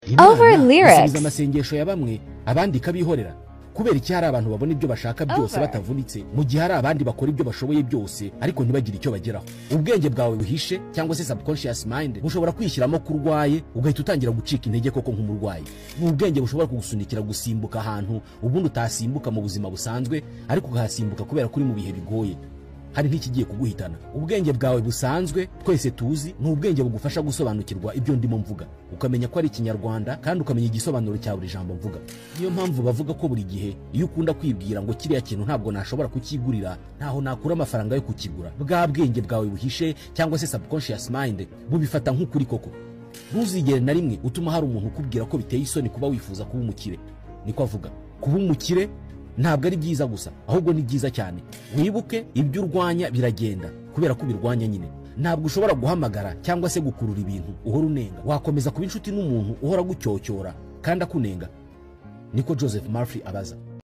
Over Imana lyrics. isubiza amasengesho ya bamwe abandi ikabihorera kubera iki hari abantu babona ibyo bashaka byose Over. batavunitse mu gihe hari abandi bakora ibyo bashoboye byose ariko ntibagire icyo bageraho ubwenge bwawe buhishe cyangwa se subconscious mind bushobora kwishyiramo ko urwaye ugahita utangira gucika intege koko nk'umurwayi ni ubwenge bushobora kugusunikira gusimbuka ahantu ubundi utasimbuka mu buzima busanzwe ariko ukahasimbuka kubera ko uri mu bihe bigoye hari nk'ikigiye kuguhitana ubwenge bwawe busanzwe twese tuzi ni ubwenge bugufasha gusobanukirwa ibyo ndimo mvuga ukamenya ko ari ikinyarwanda kandi ukamenya igisobanuro cya buri jambo mvuga niyo mpamvu bavuga ko buri gihe iyo ukunda kwibwira ngo kiriya kintu ntabwo nashobora kukigurira ntaho nakura amafaranga yo kukigura bwa bwenge bwawe buhishe cyangwa se subconscious mind bubifata nk'ukuri koko ntuzigere na rimwe utuma hari umuntu ukubwira ko biteye isoni kuba wifuza kuba umukire niko avuga kuba umukire ntabwo ari byiza gusa ahubwo ni byiza cyane wibuke ibyo urwanya biragenda kubera ko ubirwanya nyine ntabwo ushobora guhamagara cyangwa se gukurura ibintu uhora unenga wakomeza kuba inshuti n'umuntu uhora gucyocyorora kandi akunenga niko joseph murphy abaza